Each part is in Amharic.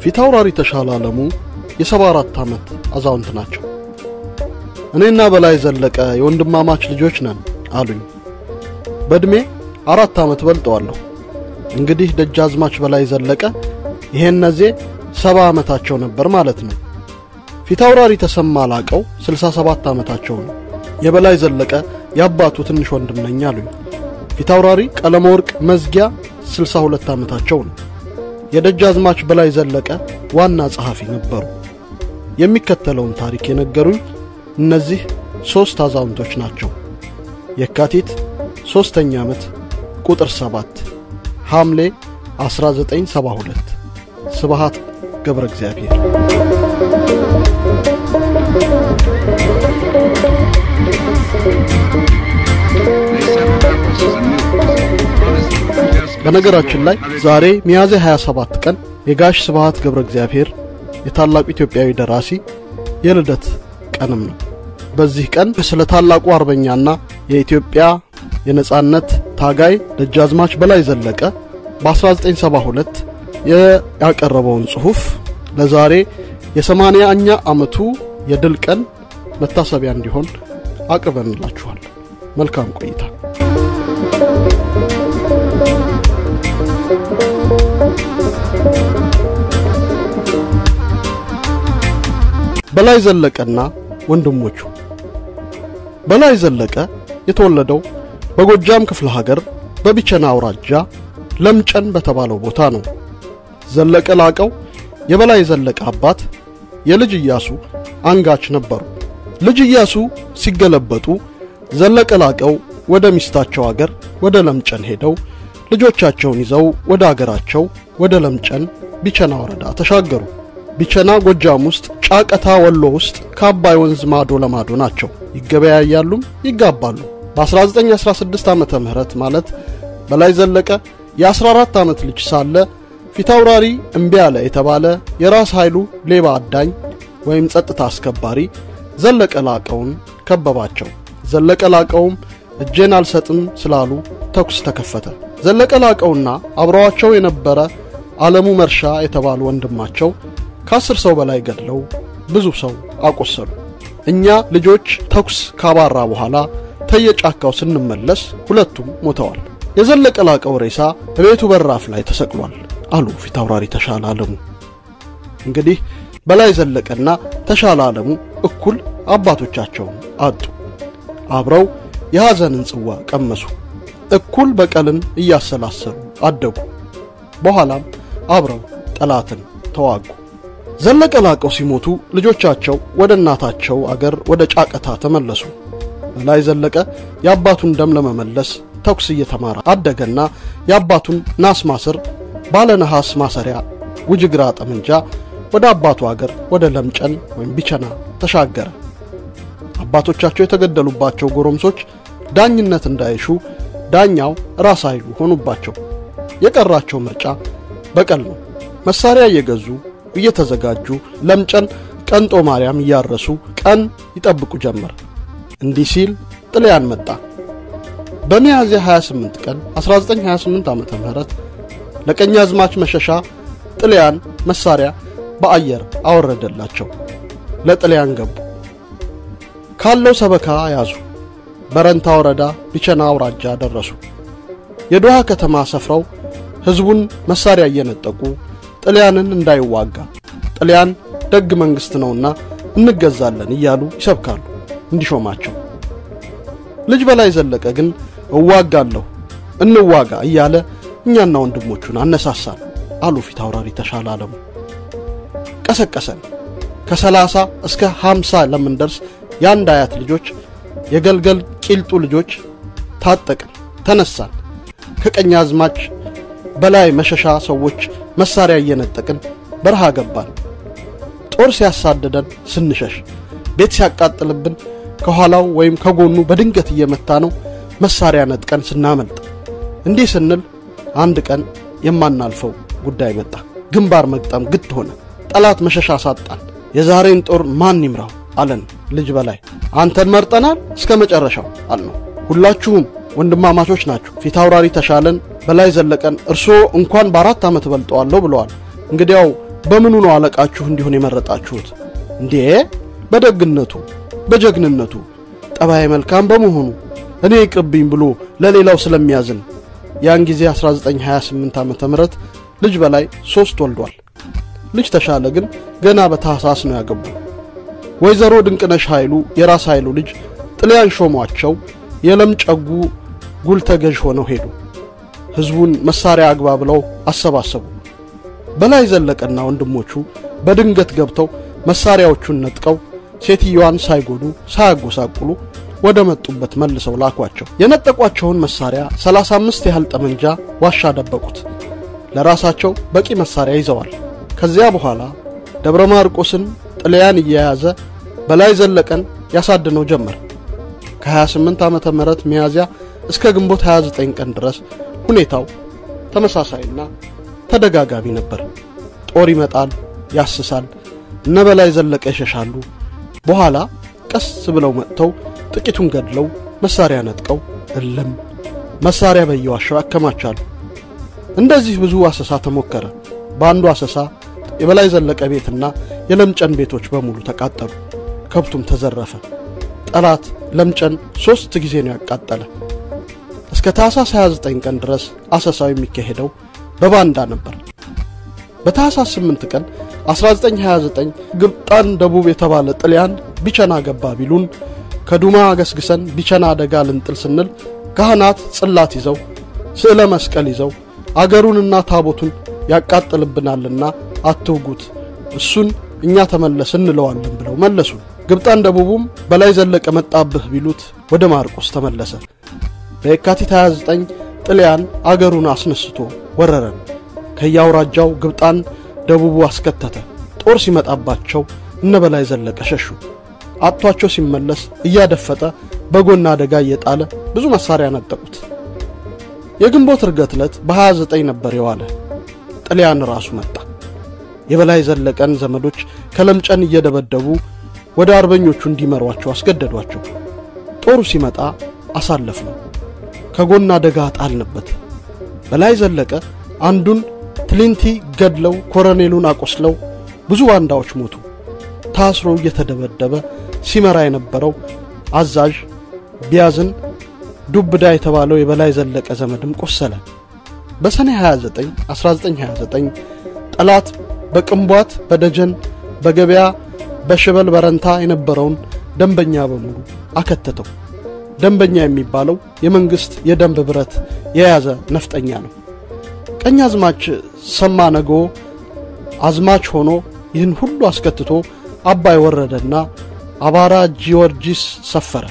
ፊታውራሪ ተሻለ አለሙ የሰባ አራት ዓመት አዛውንት ናቸው። እኔና በላይ ዘለቀ የወንድማማች ልጆች ነን አሉኝ። በዕድሜ አራት ዓመት በልጠዋለሁ። እንግዲህ ደጃዝማች በላይ ዘለቀ ይሄን ነዜ ሰባ ዓመታቸው ነበር ማለት ነው። ፊታውራሪ ተሰማ ላቀው 67 ዓመታቸው ነው። የበላይ ዘለቀ የአባቱ ትንሽ ወንድም ነኝ አሉኝ። ፊታውራሪ ቀለመወርቅ መዝጊያ 62 ዓመታቸው ነው። የደጃዝማች በላይ ዘለቀ ዋና ጸሐፊ ነበሩ። የሚከተለውን ታሪክ የነገሩኝ እነዚህ ሦስት አዛውንቶች ናቸው። የካቲት ሦስተኛ ዓመት ቁጥር 7 ሐምሌ 1972 ስብሃት ገብረ እግዚአብሔር በነገራችን ላይ ዛሬ ሚያዝያ 27 ቀን የጋሽ ስብሃት ገብረ እግዚአብሔር የታላቁ ኢትዮጵያዊ ደራሲ የልደት ቀንም ነው። በዚህ ቀን ስለ ታላቁ አርበኛና የኢትዮጵያ የነጻነት ታጋይ ደጃዝማች በላይ ዘለቀ በ1972 ያቀረበውን ጽሑፍ ለዛሬ የሰማንያኛ ዓመቱ የድል ቀን መታሰቢያ እንዲሆን አቅርበንላችኋል። መልካም ቆይታ። በላይ ዘለቀና ወንድሞቹ በላይ ዘለቀ የተወለደው በጎጃም ክፍለ ሀገር በቢቸና አውራጃ ለምጨን በተባለው ቦታ ነው። ዘለቀ ላቀው የበላይ ዘለቀ አባት የልጅ ኢያሱ አንጋች ነበሩ። ልጅ ኢያሱ ሲገለበጡ ዘለቀ ላቀው ወደ ሚስታቸው አገር ወደ ለምጨን ሄደው ልጆቻቸውን ይዘው ወደ አገራቸው ወደ ለምጨን ቢቸና ወረዳ ተሻገሩ። ቢቸና ጎጃም ውስጥ፣ ጫቀታ ወሎ ውስጥ ከአባይ ወንዝ ማዶ ለማዶ ናቸው። ይገበያያሉም ይጋባሉ። በ1916 ዓመተ ምህረት ማለት በላይ ዘለቀ የ14 ዓመት ልጅ ሳለ ፊታውራሪ እምቢ አለ የተባለ የራስ ኃይሉ ሌባ አዳኝ ወይም ጸጥታ አስከባሪ ዘለቀ ላቀውን ከበባቸው። ዘለቀ ላቀውም እጄን አልሰጥም ስላሉ ተኩስ ተከፈተ። ዘለቀ ላቀውና አብረዋቸው የነበረ ዓለሙ መርሻ የተባሉ ወንድማቸው ከአስር ሰው በላይ ገድለው ብዙ ሰው አቆሰሉ። እኛ ልጆች ተኩስ ካባራ በኋላ ተየጫካው ስንመለስ ሁለቱም ሞተዋል። የዘለቀ ላቀው ሬሳ በቤቱ በራፍ ላይ ተሰቅሏል አሉ ፊታውራሪ ተሻለ አለሙ። እንግዲህ በላይ ዘለቀና ተሻለ አለሙ እኩል አባቶቻቸውን አጡ። አብረው የሐዘንን ጽዋ ቀመሱ። እኩል በቀልን እያሰላሰሉ አደጉ። በኋላም አብረው ጠላትን ተዋጉ። ዘለቀ ላቀው ሲሞቱ ልጆቻቸው ወደ እናታቸው አገር ወደ ጫቀታ ተመለሱ። በላይ ዘለቀ የአባቱን ደም ለመመለስ ተኩስ እየተማረ አደገና የአባቱን ናስ ማስር ባለ ነሐስ ማሰሪያ ውጅግራ ጠመንጃ ወደ አባቱ አገር ወደ ለምጨን ወይም ቢቸና ተሻገረ። አባቶቻቸው የተገደሉባቸው ጎረምሶች ዳኝነት እንዳይሹ ዳኛው ራስ ኃይሉ ሆኑባቸው። የቀራቸው ምርጫ በቀል ነው። መሳሪያ እየገዙ እየተዘጋጁ ለምጨን ቀንጦ ማርያም እያረሱ ቀን ይጠብቁ ጀመር። እንዲህ ሲል ጥልያን መጣ። በሚያዝያ 28 ቀን 1928 ዓመተ ምህረት ለቀኛዝማች መሸሻ ጥልያን መሳሪያ በአየር አወረደላቸው። ለጥልያን ገቡ። ካለው ሰበካ ያዙ። በረንታ ወረዳ ቢቸና አውራጃ ደረሱ። የዶሃ ከተማ ሰፍረው ሕዝቡን መሳሪያ እየነጠቁ ጥልያንን እንዳይዋጋ ጥልያን ደግ መንግሥት ነውና እንገዛለን እያሉ ይሰብካሉ እንዲሾማቸው። ልጅ በላይ ዘለቀ ግን እዋጋለሁ እንዋጋ እያለ እኛና ወንድሞቹን አነሳሳን አሉ ፊት አውራሪ ተሻለ አለሙ። ቀሰቀሰን። ከሰላሳ እስከ ሀምሳ ለምንደርስ የአንድ አያት ልጆች የገልገል ቂልጡ ልጆች ታጠቅን፣ ተነሳን። ከቀኝ አዝማች በላይ መሸሻ ሰዎች መሳሪያ እየነጠቅን በረሃ ገባን። ጦር ሲያሳድደን ስንሸሽ፣ ቤት ሲያቃጥልብን ከኋላው ወይም ከጎኑ በድንገት እየመታ ነው መሳሪያ ነጥቀን ስናመልጥ፣ እንዲህ ስንል አንድ ቀን የማናልፈው ጉዳይ መጣ። ግንባር መግጠም ግድ ሆነ። ጠላት መሸሻ ሳጣን። የዛሬን ጦር ማን ይምራው አለን ልጅ በላይ። አንተን መርጠናል እስከ መጨረሻው አልነው። ሁላችሁም ወንድማማቾች ናችሁ። ፊት አውራሪ ተሻለን በላይ ዘለቀን እርስዎ እንኳን በአራት ዓመት በልጠዋለሁ ብለዋል። እንግዲያው በምኑ ነው አለቃችሁ እንዲሆን የመረጣችሁት? እንዴ በደግነቱ፣ በጀግንነቱ፣ ጠባይ መልካም በመሆኑ እኔ ይቅርብኝ ብሎ ለሌላው ስለሚያዝን። ያን ጊዜ 1928 ዓመተ ምህረት ልጅ በላይ ሶስት ወልዷል። ልጅ ተሻለ ግን ገና በታህሳስ ነው ያገቡ። ወይዘሮ ድንቅነሽ ኃይሉ የራስ ኃይሉ ልጅ ጥልያን ሾሟቸው የለም ጨጉ ጉል ተገዥ ሆነው ሄዱ። ሕዝቡን መሳሪያ አግባ ብለው አሰባሰቡ። በላይ ዘለቀና ወንድሞቹ በድንገት ገብተው መሳሪያዎቹን ነጥቀው ሴትዮዋን ሳይጎዱ ሳያጎሳቁሉ ወደ መጡበት መልሰው ላኳቸው። የነጠቋቸውን መሳሪያ 35 ያህል ጠመንጃ ዋሻ ደበቁት። ለራሳቸው በቂ መሳሪያ ይዘዋል። ከዚያ በኋላ ደብረ ማርቆስን ጥልያን እየያዘ በላይ ዘለቀን ያሳድነው ጀመር። ከ28 ዓመተ ምህረት ሚያዝያ እስከ ግንቦት 29 ቀን ድረስ ሁኔታው ተመሳሳይና ተደጋጋሚ ነበር። ጦር ይመጣል፣ ያስሳል፣ እነ በላይ ዘለቀ ይሸሻሉ። በኋላ ቀስ ብለው መጥተው ጥቂቱን ገድለው መሳሪያ ነጥቀው እልም መሳሪያ በየዋሻው ያከማቻሉ። እንደዚህ ብዙ አሰሳ ተሞከረ። በአንዱ አሰሳ የበላይ ዘለቀ ቤትና የለምጨን ቤቶች በሙሉ ተቃጠሉ። ከብቱም ተዘረፈ። ጠላት ለምጨን ሦስት ጊዜ ነው ያቃጠለ። እስከ ታህሳስ 29 ቀን ድረስ አሰሳው የሚካሄደው በባንዳ ነበር። በታህሳስ 8 ቀን 1929 ግብጣን ደቡብ የተባለ ጥልያን ቢቸና ገባ ቢሉን ከዱማ ገስግሰን ቢቸና አደጋ ልንጥል ስንል ካህናት ጽላት ይዘው ስዕለ መስቀል ይዘው አገሩንና ታቦቱን ያቃጥልብናልና አትውጉት፣ እሱን እኛ ተመለስ እንለዋለን ብለው መለሱ። ግብጣን ደቡቡም በላይ ዘለቀ መጣብህ ቢሉት ወደ ማርቆስ ተመለሰ። በየካቲት 29 ጥልያን አገሩን አስነስቶ ወረረን። ከየአውራጃው ግብጣን ደቡቡ አስከተተ። ጦር ሲመጣባቸው እነ በላይ ዘለቀ ሸሹ። አጥቷቸው ሲመለስ እያደፈጠ በጎን አደጋ እየጣለ ብዙ መሳሪያ ነጠቁት። የግንቦት እርገት ዕለት በ29 ነበር የዋለ። ጥልያን ራሱ መጣ። የበላይ ዘለቀን ዘመዶች ከለምጨን እየደበደቡ ወደ አርበኞቹ እንዲመሯቸው አስገደዷቸው። ጦሩ ሲመጣ አሳለፍ ነው። ከጎን አደጋ ጣልንበት። በላይ ዘለቀ አንዱን ትሊንቲ ገድለው ኮሎኔሉን አቆስለው ብዙ ባንዳዎች ሞቱ። ታስሮ እየተደበደበ ሲመራ የነበረው አዛዥ ቢያዝን ዱብዳ የተባለው የበላይ ዘለቀ ዘመድም ቆሰለ። በሰኔ 29 1929 ጠላት በቅንቧት በደጀን በገበያ በሽበል በረንታ የነበረውን ደንበኛ በሙሉ አከተተው። ደንበኛ የሚባለው የመንግስት የደንብ ብረት የያዘ ነፍጠኛ ነው። ቀኝ አዝማች ሰማ ነገ አዝማች ሆኖ ይህን ሁሉ አስከትቶ አባይ ወረደና አባራ ጊዮርጊስ ሰፈረ።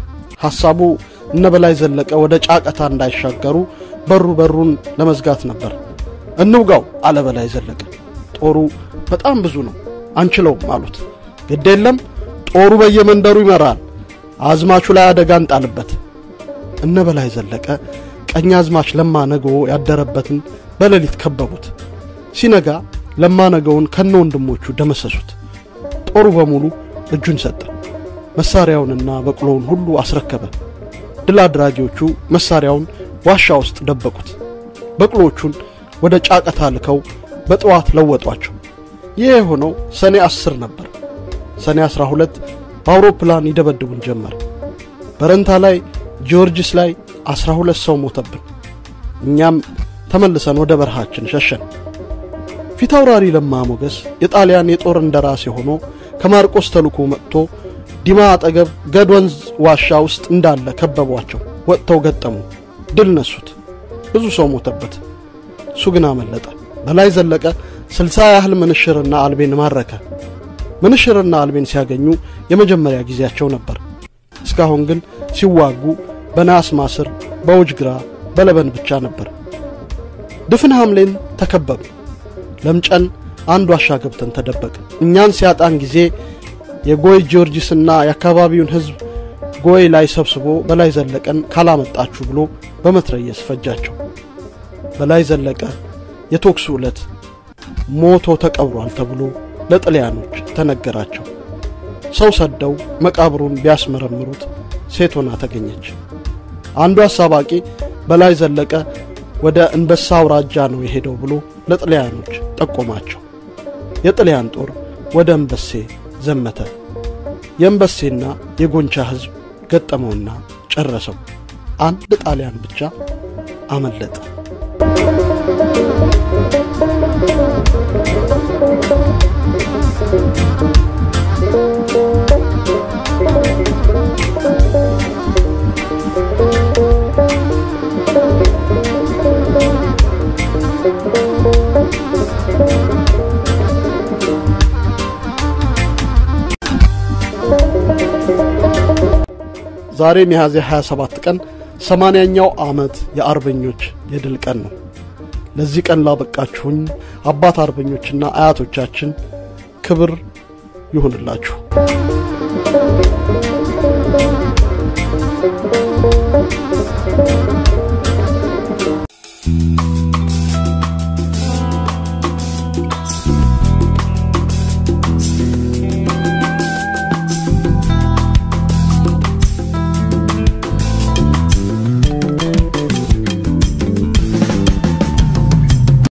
ሐሳቡ እነ በላይ ዘለቀ ወደ ጫቀታ እንዳይሻገሩ በሩ በሩን ለመዝጋት ነበር። እንውጋው አለ በላይ ዘለቀ። ጦሩ በጣም ብዙ ነው፣ አንችለውም አሉት። ግድ የለም ጦሩ በየመንደሩ ይመራል፣ አዝማቹ ላይ አደጋ እንጣልበት። እነ በላይ ዘለቀ ቀኝ አዝማች ለማ ነገዎ ያደረበትን በሌሊት ከበቡት። ሲነጋ ለማ ነገውን ከነ ወንድሞቹ ደመሰሱት። ጦሩ በሙሉ እጁን ሰጠ። መሳሪያውንና በቅሎውን ሁሉ አስረከበ። ድል አድራጊዎቹ መሳሪያውን ዋሻ ውስጥ ደበቁት። በቅሎቹን ወደ ጫቀታ ልከው በጠዋት ለወጧቸው። ይህ የሆነው ሰኔ አስር ነበር። ሰኔ አስራ ሁለት በአውሮፕላን ይደበድቡን ጀመር። በረንታ ላይ ጊዮርጊስ ላይ አስራ ሁለት ሰው ሞተብን። እኛም ተመልሰን ወደ በረሃችን ሸሸን። ፊታውራሪ ለማ ሞገስ የጣሊያን የጦር እንደራሴ ሆኖ ከማርቆስ ተልኮ መጥቶ ዲማ አጠገብ ገድ ወንዝ ዋሻ ውስጥ እንዳለ ከበቧቸው። ወጥተው ገጠሙ፣ ድል ነሱት። ብዙ ሰው ሞተበት። እሱ ግን አመለጠ። በላይ ዘለቀ ስልሳ ያህል ምንሽርና አልቤን ማረከ። ምንሽርና አልቤን ሲያገኙ የመጀመሪያ ጊዜያቸው ነበር። እስካሁን ግን ሲዋጉ በናስ ማስር፣ በውጅግራ፣ በለበን ብቻ ነበር። ድፍን ሐምሌን ተከበቡ። ለምጨን አንድ ዋሻ ገብተን ተደበቅ። እኛን ሲያጣን ጊዜ የጎይ ጊዮርጊስና የአካባቢውን ሕዝብ ጎይ ላይ ሰብስቦ በላይ ዘለቀን ካላመጣችሁ ብሎ በመትረየስ ፈጃቸው። በላይ ዘለቀ የቶክሱ ዕለት ሞቶ ተቀብሯል ተብሎ ለጥልያኖች ተነገራቸው። ሰው ሰደው መቃብሩን ቢያስመረምሩት ሴት ሆና ተገኘች። አንዱ አሳባቂ በላይ ዘለቀ ወደ እንበሳ አውራጃ ነው የሄደው ብሎ ለጥልያኖች ጠቆማቸው። የጥልያን ጦር ወደ እምበሴ ዘመተ። የእምበሴና የጎንቻ ሕዝብ ገጠመውና ጨረሰው። አንድ ጣሊያን ብቻ አመለጠ። ዛሬ ሚያዝያ 27 ቀን ሰማንያኛው ዓመት የአርበኞች የድል ቀን ነው። ለዚህ ቀን ላበቃችሁኝ አባት አርበኞችና አያቶቻችን ክብር ይሁንላችሁ።